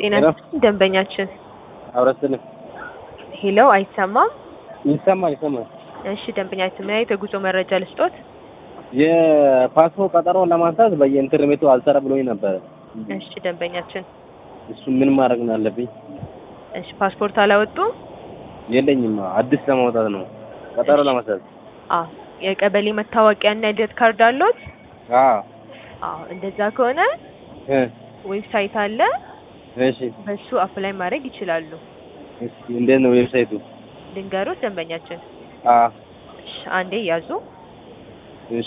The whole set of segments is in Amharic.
ጤና ሄሎ። ደንበኛችን አብረስልን ሄሎ፣ አይሰማም? ይሰማል ይሰማል። እሺ ደንበኛችን ምን አይነት የጉዞ መረጃ ልስጦት? የፓስፖርት ቀጠሮ ለማንሳት በየኢንተርኔቱ አልሰራ ብሎኝ ነበረ። እሺ ደንበኛችን፣ እሱ ምን ማድረግ ነው አለብኝ? እሺ ፓስፖርት አላወጡም? የለኝም። አዲስ ለማውጣት ነው ቀጠሮ ለማንሳት። አዎ። የቀበሌ መታወቂያ እና የልደት ካርድ አለዎት? አዎ አዎ። እንደዛ ከሆነ እ ዌብሳይት አለ፣ እሺ በሱ አፕላይ ማድረግ ይችላሉ። እስኪ እንዴት ነው ዌብሳይቱ? ልንገሩት ደንበኛችን። አ እሺ አንዴ ያዙ። እሺ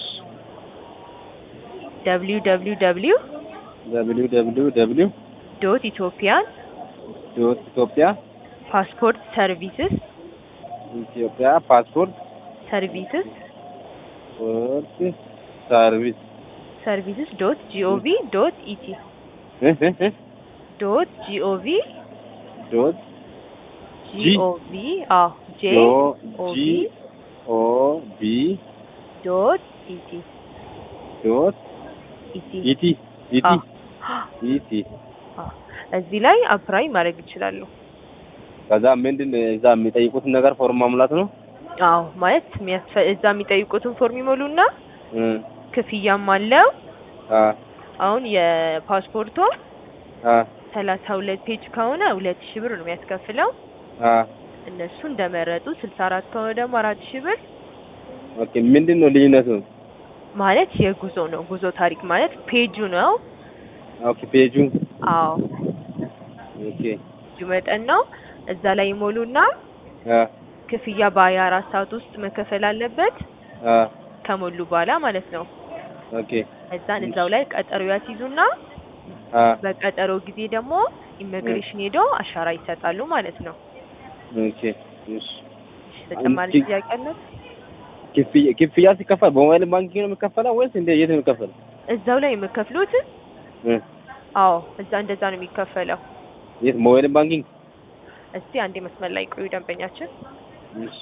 ደብሊው ደብሊው ደብሊው ደብሊው ደብሊው ደብሊው ዶት ኢትዮጵያን ዶት ኢትዮጵያ ፓስፖርት ሰርቪስስ ኢትዮጵያ ፓስፖርት ሰርቪስስ ፖርት ሰርቪስ ሰርቪስስ ዶት ጂኦቪ ዶት ኢቲ እ እ እ ዶት ጂኦቪ ዶት ጂኦቪ አዎ ጄ ዶ ኦ ጂ ቪ ኦ ቢ ዶት ኢቲ ዶት ኢቲ ኢቲ ኢቲ አዎ። ኢቲ አዎ። እዚህ ላይ አፕላይ ማድረግ ይችላሉ። ከዛ ምንድን እዛ የሚጠይቁትን ነገር ፎርም ማሙላት ነው። አዎ ማለት የሚያስፈ- እዛ የሚጠይቁትን ፎርም ይሞሉና እ ክፍያም አለው። አ አሁን የፓስፖርቶ አ ሰላሳ ሁለት ፔጅ ከሆነ ሁለት ሺህ ብር ነው የሚያስከፍለው። አ እነሱ እንደመረጡ ስልሳ አራት ከሆነ ደግሞ አራት ሺህ ብር ኦኬ ምንድን ነው ልዩነቱ? ማለት የጉዞ ነው። ጉዞ ታሪክ ማለት ፔጁ ነው። ኦኬ ፔጁ አዎ ኦኬ ፔጁ መጠን ነው። እዛ ላይ ይሞሉና አ ክፍያ በሀያ አራት ሰዓት ውስጥ መከፈል አለበት አ ከሞሉ በኋላ ማለት ነው። ኦኬ እዛን እዛው ላይ ቀጠሮ ያስይዙና አ በቀጠሮ ጊዜ ደግሞ ኢሚግሬሽን ሄዶ አሻራ ይሰጣሉ ማለት ነው። ኦኬ እሺ እሺ፣ ተጨማሪ አንቺ- ጥያቄ አለት? ክፍያ ክፍያ ሲከፈል በሞባይል ባንኪንግ ነው የሚከፈለው ወይስ እንደ የት ነው የሚከፈለው? እዛው ላይ የምከፍሉት? እ አዎ እዛ እንደዛ ነው የሚከፈለው። የት ሞባይል ባንኪንግ? እስቲ አንዴ መስመር ላይ ቆዩ ደንበኛችን። እሺ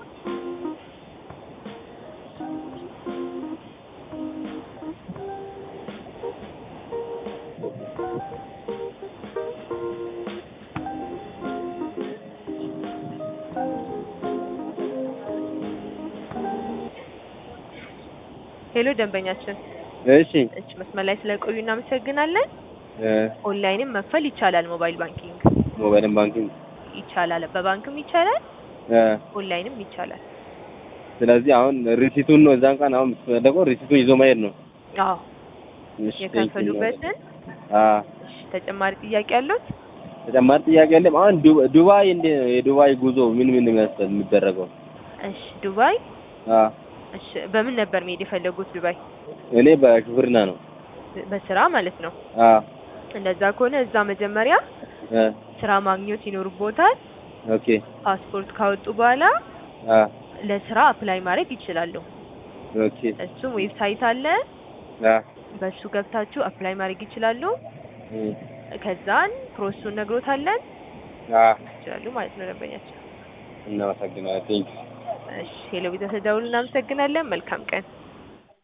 ሄሎ ደንበኛችን፣ እሺ እሺ መስመር ላይ ስለቆዩ እናመሰግናለን። እ ኦንላይንም መክፈል ይቻላል። ሞባይል ባንኪንግ ሞባይል ባንኪንግ ይቻላል፣ በባንክም ይቻላል፣ እ ኦንላይንም ይቻላል። ስለዚህ አሁን ሪሲቱን ነው እዛን ቀን አሁን የምትፈልገው ሪሲቱን ይዞ መሄድ ነው። አዎ እሺ የከፈሉበትን። አ እሺ ተጨማሪ ጥያቄ ያሉት? ተጨማሪ ጥያቄ የለም። አሁን ዱ- ዱባይ እንደ የዱባይ ጉዞ ምን ምን ነው የሚያስፈል የሚደረገው? እሺ ዱባይ። አ እሺ በምን ነበር መሄድ የፈለጉት ዱባይ? እኔ በሹፍርና ነው። በስራ ማለት ነው። አ እንደዛ ከሆነ እዛ መጀመሪያ እ ስራ ማግኘት ይኖርቦታል። ኦኬ ፓስፖርት ካወጡ በኋላ አ ለስራ አፕላይ ማድረግ ይችላሉ። ኦኬ እሱም ዌብሳይት አለ። አ በሱ ገብታችሁ አፕላይ ማድረግ ይችላሉ። እ ከዛን ፕሮሰሱን ነግሮታለን አ ይችላሉ ማለት ነው ደንበኛችን። እናመሰግናለን። ቴንክ እሺ ሄሎ ቤተሰብ ደውሉ። እናመሰግናለን። መልካም ቀን